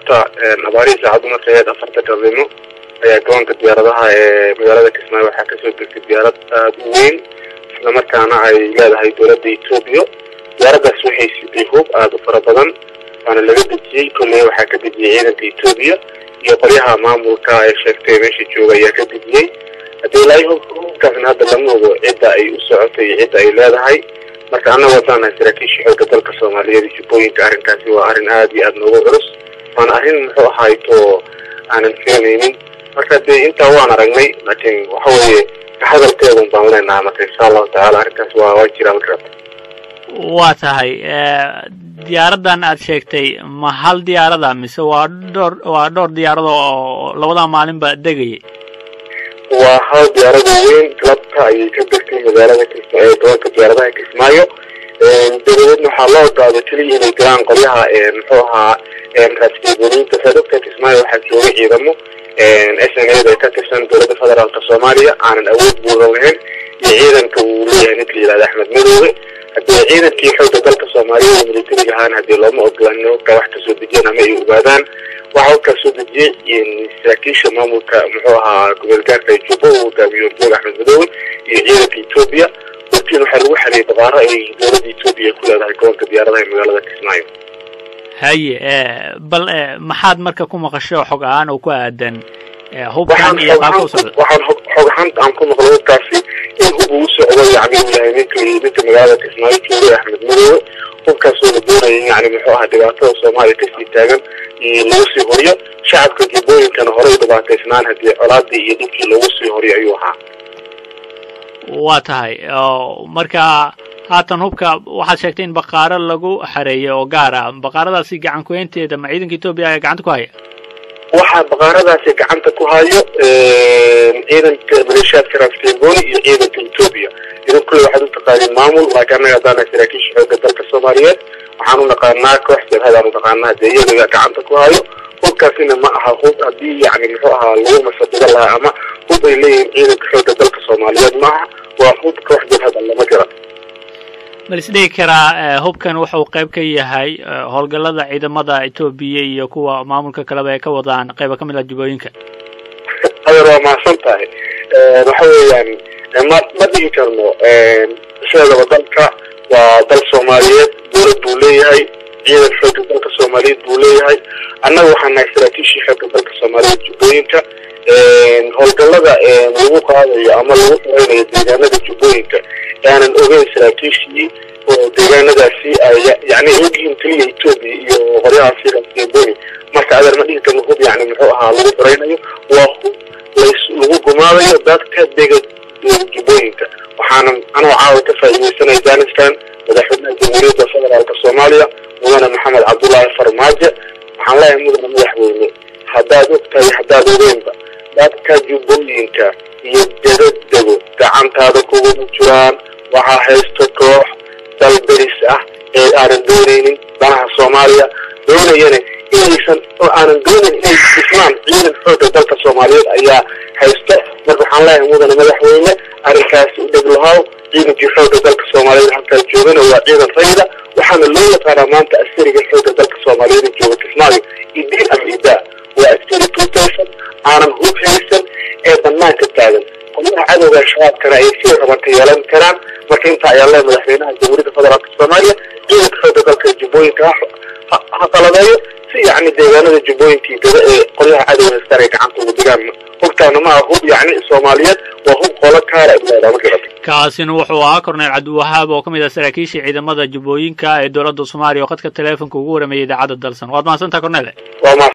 galabta abaarihii saacaddu markay ahayd afarta galnimo ayaa garoonka diyaaradaha ee magaalada kismaayo waxaa kasoo degtay diyaarad aada u weyn islamarkaana ay leedahay dowladda etoobiya diyaaradaas waxay siday hub aada u fara badan waana laga dejiyey kolley waxaa ka dejiyey ciidanka etoobiya iyo qolyaha maamulka ee sheegtay meesha jooga ayaa ka dejiyey haddii ilaahay hubkaasna hadda lama ogo cidda ay u socotay iyo cidda ay leedahay marka annaga wadaanahay saraakiisha xoogga dalka soomaaliyeed iyo jubbooyinka arrinkaasi waa arrin aada iyo aada noogu culus waana arrin muxuu ahayto aanan filanaynin marka dee intaa waan aragnay laakiin waxa weeye kahadalkeedun baan leenahay marka insha allahu tacaala arrinkaas waa waa jiraa makarata waa tahay diyaaraddan aad sheegtay ma hal diyaarada mise waa dhowr waa dhowr diyaarado oo labadaa maalinba degayay waa hal diyaarada weyn galabta ayay ka degtay magaalada kisma ee gobolka diyaaradaha kismaayo dabadeedna waxaa loo ogaaday keliya inay galaan qolyaha muxuu ahaa raasgabooyinka sadogta kismaayo waxaa jooga ciidamo s n a da ka tirsan dowladda federaalka soomaaliya aanan awood buudan lahayn iyo ciidanka uu leeyahay ninka la yihahda axmed madoobe haddii ciidankii xoogga dalka soomaaliya iyo militariga ahaan haddii looma ogolaan hubka wax kasoo dejiyeen ama ay ogaadaan waxaa hubkaa soo dejiyey saraakiisha maamulka muxuu ahaa gobol gaarka juba uu hogaamiyo joog axmed madoobe iyo ciidanka etoobiya hortiin waxaa lagu xariyay baqaaro ay dowladda etoobiya ku leedahay gobolka diyaaradaha ee magaalada kismaayo haye bal maxaad marka ku maqasho xog ahaan oo ku aadan hubkan iyo qaabka u socda waxaan xog ahaanta aan ku maqlo hubkaasi in hub uu socdo yacni uu yahay ninka ninka magaalada kismaayo joogay axmed madoobe hubkaasoo la doonaya yani muxuu ahaa dhibaatada soomaaliya kasii taagan iyo lagu sii horiyo shacabka jubbooyinkana horey dhibaataysnaan haddii colaadii iyo dhibkii lagu sii horiyo ayuu ahaa waa tahay marka haatan hubka waxaad sheegtay in baqaaro lagu xareeyay oo gaar ah baqaaradaasi gacan kuhaynteeda ma ciidanka etoobiya ayaa gacanta ku haya waxaa baqaaradaasi gacanta ku hayo ciidanka maleeshiyaadka raaskeengoni iyo ciidanka etoobiya idan kulle waxaad u taqaaniin maamul laakiin annaga haddaanahay saraakiisha xoogga dalka soomaaliyeed waxaan u naqaanaa koox jabhadaan u naqaanaa dee iyaga gacanta ku hayo hubkaasina ma aha hub haddii yani muxuu ahaa lagu masadigo lahaa ama hub ay leeyihiin ciidanka xoogga dalka soomaaliyeed ma aha waa hub koox jabhada lama jira ma is dhigi karaa hubkan wuxuu qayb ka yahay howlgallada ciidamada etoobiya iyo kuwa maamulka kaleba ay ka wadaan qayba ka mid ah jubbooyinka adeer waa mahadsan tahay waxa weeyaan ma ma dhigi karno sheegaba dalka waa dal soomaaliyeed dowlad buu leeyahay ciidan xoogga dalka soomaaliyeed buu leeyahay annaga waxaan nahay saraakiishii xoogga dalka soomaaliyeed jubbooyinka howlgallada lagu qaadayo ama lagu xureynayo deegaanada jubbooyinka aanan ogeyn saraakiishii oo deegaanadaasi ay yani ogyihiin keliya etoobiya iyo qoryahaasi raaskeeboni marka adeer ma dhigi karno hub yani muxuu ahaa lagu xureynayo waa hub lays lagu gumaadayo dadka dega jubbooyinka waxaana anoo caawa ka faa'iideysanaya afghanistan madaxweynaha jamhuuriyadda federaalka soomaaliya mudane maxamed cabdullaahi farmaajo waxaan leeyahay mudane madaxweyne haddaad og tahay haddaad ogeynba dadka jubbooyinka iyo dadadego gacantaada kuguma jiraan waxaa haysto koox dal deris ah ee aanan doonaynin danaha soomaaliya doonayana inaysan oo aanan doonayn inay dhismaan ciidan xoogga dalka soomaaliyeed ayaa haysto marka waxaan leeyahay mudane madaxweyne arrinkaasi u dheg lahow ciidankii xoogga dalka soomaaliyeed halkaas joogana waa ciidan rayida waxaana loo yaqaanaa maanta askariga xoogga dalka soomaaliyeed jooga kismaayo idiin ama idaa waa askari tuutaysan aanan hub haysan ee banaanka taagan qolyaha cadowga shabaabkana ay sii rabanta yeelan karaan marka intaa ayaa le madaxweynaha jamhuuriyadda federaalka soomaaliya ciidanka xoogga dalka jubbooyinka ha qalabeeyo si yacni deegaanada jubbooyinkii gada ee qolyaha cadowga haystaan ay gacanta ugu digaan hubtaana ma aha hub yacni soomaaliyeed waa hub qolo kaara leedaa ma garata kaasina wuxuu ahaa korneyl cabdiwahaab oo ka mid ah saraakiishii ciidamada jubbooyinka ee dowladda soomaaliya oo khadka teleefonka ugu warameeyay idaacadda dalsan waad mahadsantaha kornele waa